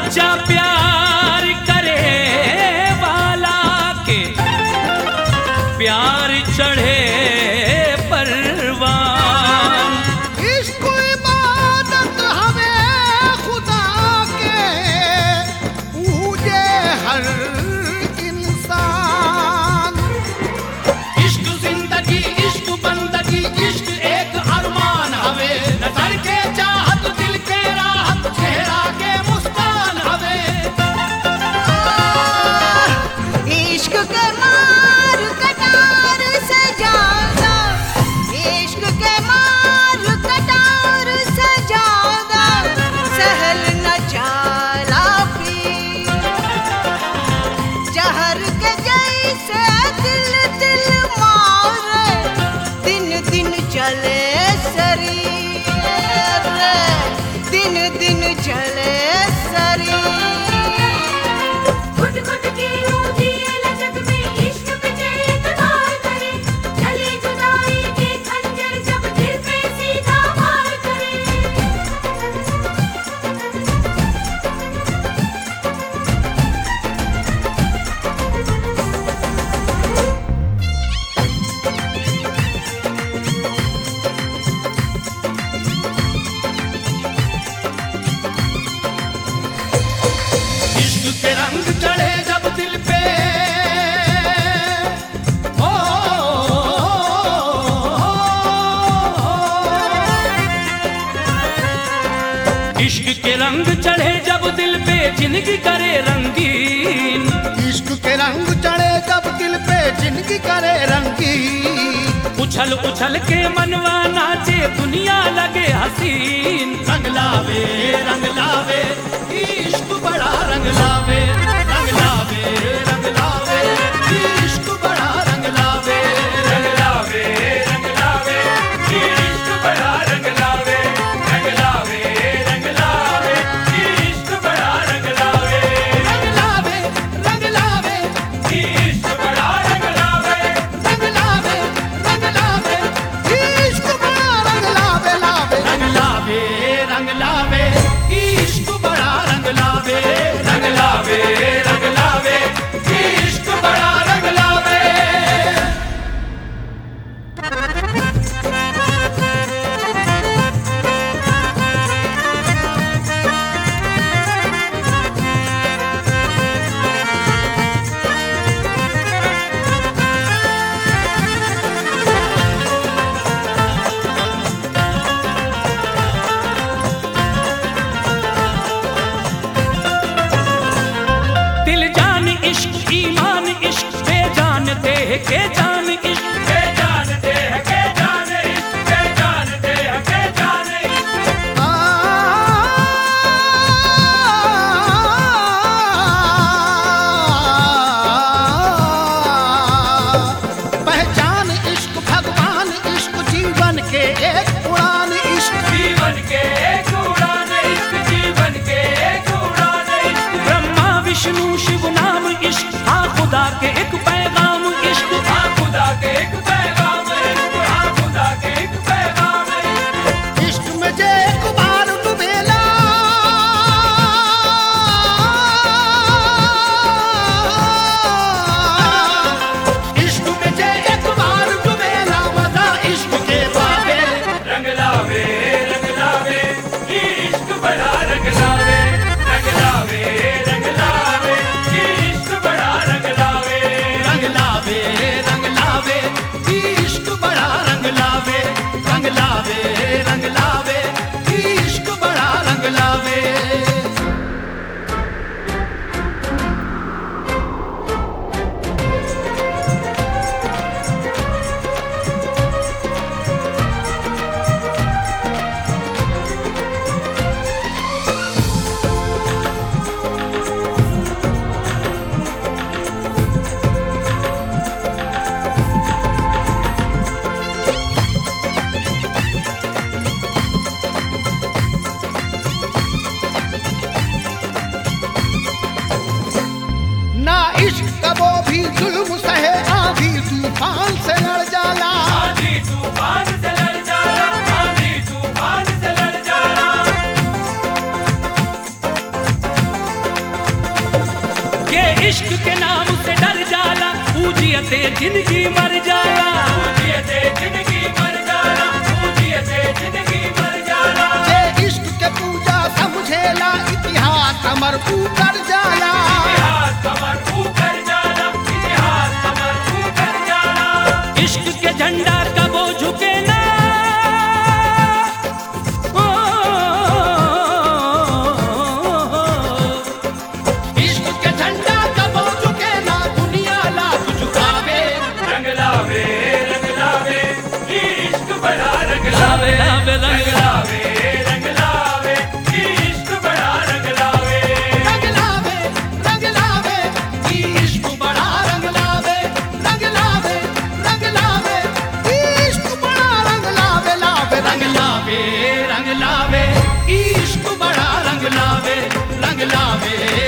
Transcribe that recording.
सच्चा प्यार करे वाला के प्यार चढ़े परवान इश्क इबादत हवे खुदा के पूजे हर इंसान इश्क जिंदगी इश्क बंदगी इश्क एक अरमान हवे नजर के चाहत दिल के राहत चेहरा के मुस्कान हवे इश्क के मार कटार से ज्यादा इश्क के मार कटार से ज्यादा सहल न जाला पी जहर के जैसे दिल दिल मारे दिन दिन चले शरीर दिन दिन चले शरीर घुट घुट के रोजी लचक में इश्क पे इतबार करे चले जुदाई के खंजर जब दिल पे सीधा वार करे इश्क के रंग चढ़े जब दिल पे ओ, इश्क के रंग चढ़े जब दिल पे जिंदगी करे रंगीन इश्क के रंग चढ़े जब दिल पे जिंदगी करे रंगी उछल उछल के मनवा नाचे दुनिया लगे हसीन रंग लावे रंग लावे इश्क बड़ा रंग लावे रंग लावे रंग लावे इश्क बड़ा रंग लावे रंग लावे रंग लावे इश्क बड़ा रंग लावे रंग लावे रंग लावे इश्क बड़ा रंग लावे रंग लावे रंग लावे इश्क बड़ा रंग लावे रंग लावे रंग लावे इश्क बड़ा रंग लावे लावे रंग लावे रंग लावे इश्क बड़ा रंग लावे रंग लावे रंग लावे इश्क बड़ा रंग लावे दिल जान इश्क ईमान इश्क बेजान देह के जान इश्क बेजान देह के जान इश्क बेजान देह के जान इश्क आ, पहचान इश्क भगवान इश्क जीवन के एक उड़ान इश्क जीवन के एक उड़ान इश्क जीवन के एक उड़ान इश्क ब्रह्मा विष्णु शिव नाम इश्क हाँ खुदा के एक पैगाम इश्क हाँ खुदा के एक पैगाम इश्क हाँ खुदा के एक पैगाम इश्क इश्क में जे एक बार डुबेला इश्क में जे एक बार डुबेला मजा इश्क के बाबे रंग लावे रंग लावे इश्क बड़ा रंग लावे रंग लावे रंग लावे इश्क बड़ा रंग लावे रंग लावे रंग लावे इश्क बड़ा रंग लावे रंग लावे रंग लावे इश्क बड़ा रंग लावे ना इश्क कबो भी जुल्म सहे आधी तूफान से लड़ जाला आंधी तूफान से लड़ जाना आंधी तूफान से लड़ जाना इश्क के नाम से डर जाला पूजियते जिंदगी मर जाला पूजियते जिंदगी मर जाला पूजियते जिंदगी मर जाला जे इश्क के पूजा समझेला इतिहास हमर ऊपर जाला इतिहास कमर ऊपर जाला इतिहास कमर ऊपर जाला इश्क के झंडा कबो झुके ना इश्क के झंडा कबो झुके ना दुनिया लाख झुकावे रंग लावे रंग लावे इश्क बड़ा रंग लावे लावे रंग लावे रंग लावे इश्क बड़ा रंग लावे रंग लावे रंग लावे इश्क बड़ा रंग लावे रंग लावे रंग लावे इश्क बड़ा रंग लावे लावे रंग लावे रंग लावे इश्क बड़ा रंग लावे रंग लावे